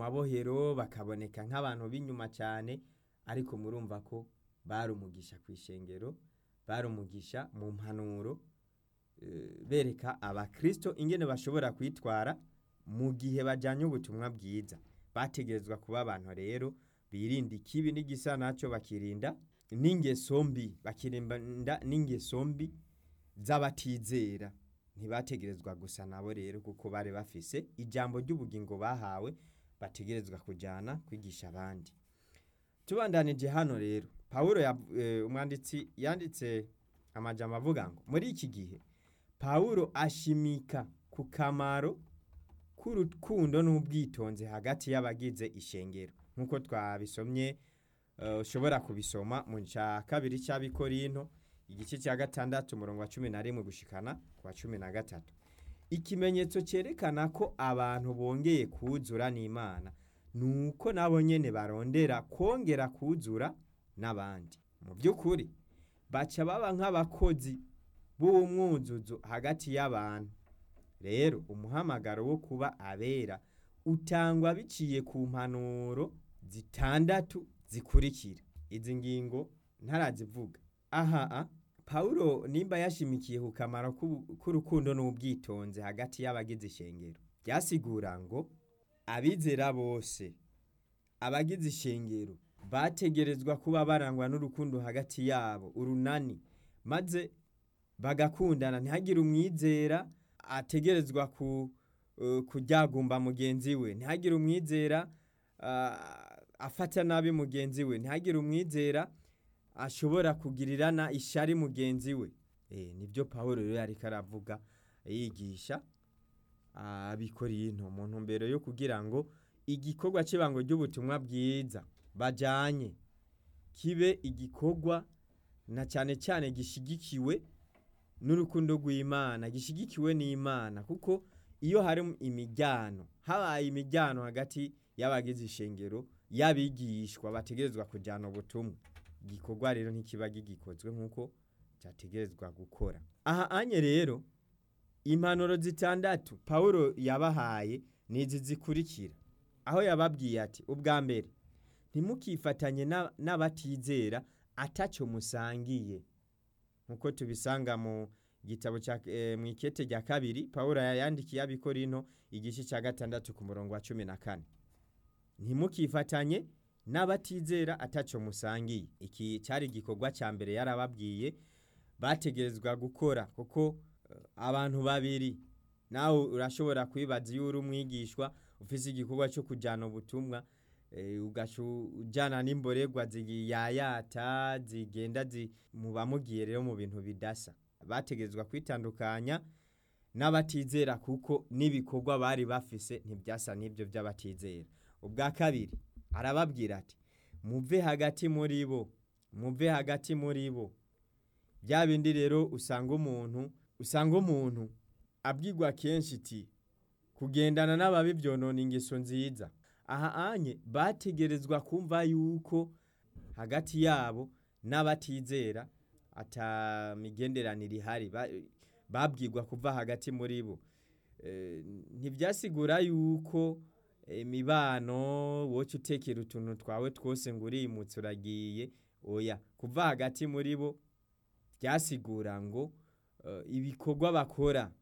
mabohero bakaboneka nk'abantu b'inyuma cyane ariko murumva ko bari umugisha ku ishengero bari umugisha mu mpanuro eh, bereka abakristo ingene bashobora kwitwara mu gihe bajyanye ubutumwa bwiza bategerezwa kuba abantu rero birinda ikibi n'igisa nacyo bakirinda n'ingeso mbi bakirinda n'ingeso mbi z'abatizera ntibategerezwa gusa nabo rero kuko bari bafise ijambo ry'ubugingo bahawe bategerezwa kujyana kwigisha abandi tubandanije hano rero pawulo yav- eh, umwanditsi yanditse amajambo avuga ngo muri iki gihe pawulo ashimika ku kamaro k'urukundo n'ubwitonzi hagati y'abagize ishengero nk'uko twabisomye eh, ushobora kubisoma mu cya kabiri cy'abikorinto igice cya gatandatu umurongo wa cumi na rimwe gushikana ku wa cumi na gatatu ikimenyetso cyerekana ko abantu bongeye kuzura n'imana ni uko nabo nyene barondera kongera kuzura n'abandi mu by'ukuri baca baba nk'abakozi b'umwuzuzo hagati y'abantu rero umuhamagaro wo kuba abera utangwa biciye ku mpanuro zitandatu zikurikira izi ngingo ntarazivuga aha a pawulo nimba yashimikiye ku kamaro k'ubu- k'urukundo n'ubwitonzi hagati y'abagize ishengero byasigura ngo abizera bose abagize ishengero bategerezwa kuba barangwa n'urukundo hagati yabo urunani maze bagakundana ntihagire umwizera ategerezwa ku uh, kuryagumba mugenzi we ntihagire umwizera uh, afata nabi mugenzi we ntihagire umwizera ashobora kugirirana ishari mugenzi we eh, nibyo pawulo rero yariko aravuga yigisha abikorinto mu ntumbero yo kugira ngo igikorwa cy'ibango ry'ubutumwa bwiza bajanye kibe igikorwa na cyane cyane gishigikiwe n'urukundo rw'imana gishigikiwe n'imana kuko iyo hari imijyano habaye imijyano hagati y'abagize ishengero y'abigishwa bategerezwa kujyana ubutumwa igikorwa rero ntikiba gigikozwe nk'uko cyategerezwa gukora aha anye rero impanuro zitandatu pawulo yabahaye ni izi zikurikira aho yababwiye ati ubwa mbere ntimukifatanye na- n'abatizera atacyo musangiye nk'uko tubisanga mu gitabo cya eh, mu ikete rya kabiri pawulo yandikiye abikorino igice cya gatandatu ku murongo wa cumi na kane ntimukifatanye n'abatizera atacyo musangiye iki cyari igikorwa cya mbere yarababwiye bategerezwa gukora kuko eh, abantu babiri nawe urashobora kwibaza iyo uri umwigishwa ufise igikorwa cyo kujyana ubutumwa eh, ugaca ujyana n'imborerwa ziyayata zigenda zi- muba mugiye rero mu bintu bidasa bategerezwa kwitandukanya n'abatizera kuko n'ibikorwa bari bafise ntibyasa n'ibyo by'abatizera ubwa kabiri arababwira ati muve hagati muri bo muve hagati muri bo bya bindi rero usanga umuntu usanga umuntu abwirwa kenshi iti kugendana n'ababi byonona ingeso nziza aha anye bategerezwa kumva yuko hagati yabo n'abatizera ata migenderanire ihari Ba- babwirwa kuva hagati muri bo Eh, ntibyasigura yuko imibano woca utekera utuntu twawe twose ngo urimutse uragiye oya kuva hagati muri bo byasigura ngo eh, ibikorwa bakora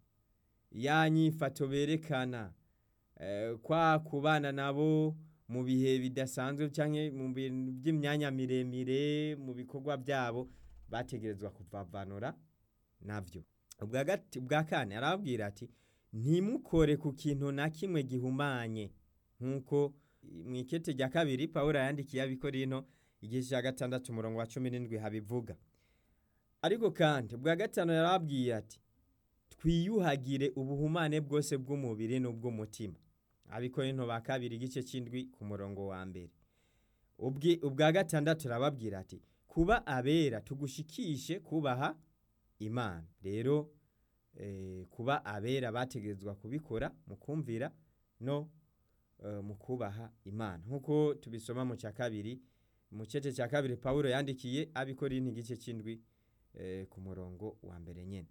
ya nyifato berekana eh, kwa kubana nabo mu bihe bidasanzwe cyangwa mu bintu by'imyanya miremire mu bikorwa byabo bategerezwa kuvavanura navyo ubwa gati- ubwa kane arababwira ati ntimukore ku kintu na kimwe gihumanye nk'uko mu ikete rya kabiri pawulo yandikiye abikorino igice cya gatandatu umurongo wa cumi n'indwi habivuga ariko kandi ubwa gatanu yarababwiye ati twiyuhagire ubuhumane bwose bw'umubiri n'ubw'umutima abikorino ba kabiri igice cy'indwi ku murongo wa mbere Ubwi- ubwa gatandatu arababwira ati kuba abera tugushikishe kubaha imana rero eh, kuba abera bategerezwa kubikora mu kumvira no eh, mu kubaha imana nk'uko tubisoma mu cya kabiri mu cece cya kabiri pawulo yandikiye abikorino igice cy'indwi eh, ku murongo wa mbere nyene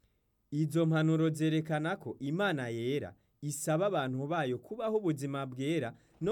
izo mpanuro zerekana ko imana yera isaba abantu bayo kubaho ubuzima bwera no